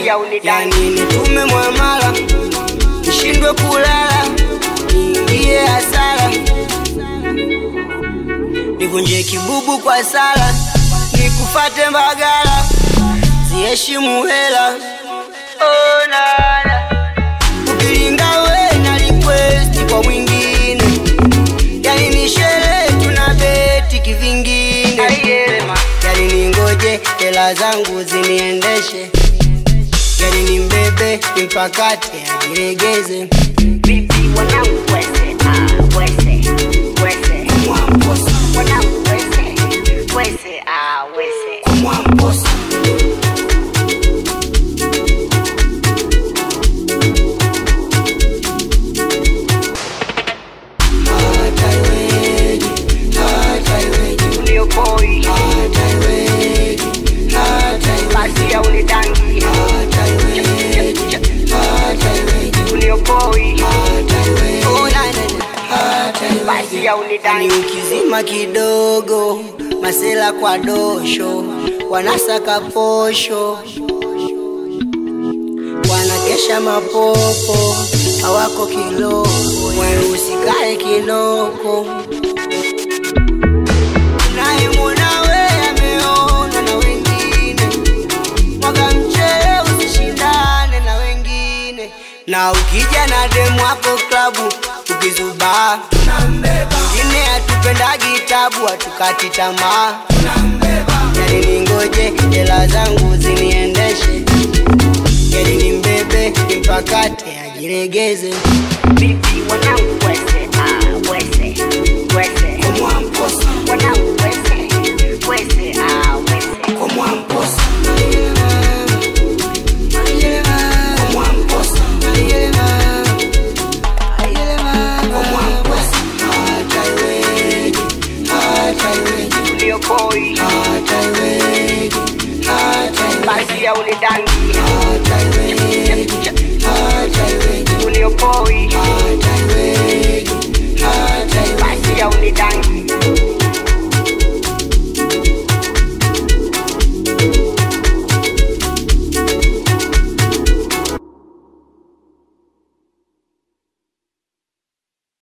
yani nitume mwamala nishindwe kulala niingie hasara nivunje kibubu kwa sala nikufate mbagala ziheshimu hela oh, nana ukilinga we na request kwa mwingine yani ni sherehe tuna beti kivingine yani ningoje hela zangu ziniendeshe yani ni mbebe nimpakate ajiregeze Vipi wanangu wese, ah, wese, wese. Wanangu wese, wese, ah, wese. Uniokoi, basi ya unidangi. Uniokoi, Oh, na, na, na. basi ya Ni unidangi. ukizima kidogo masela kwa dosho wanasaka posho wanakesha mapopo hawako kiloko usikae kinoko nayemwona we ameona na wengine mwaga mchele usishindane na wengine na ukija na demu wako klabu ukizubaa wengine hatupendagi tabu hatukati tamaa yani ningoje hela zangu ziniendeshe yani ni mbebe nimpakate ajiregeze Vipi wanangu wese, ah, wese, wese. Wanangu wese, wese, ah, wese. Uniokoi, basi ya unidangi. Uniokoi,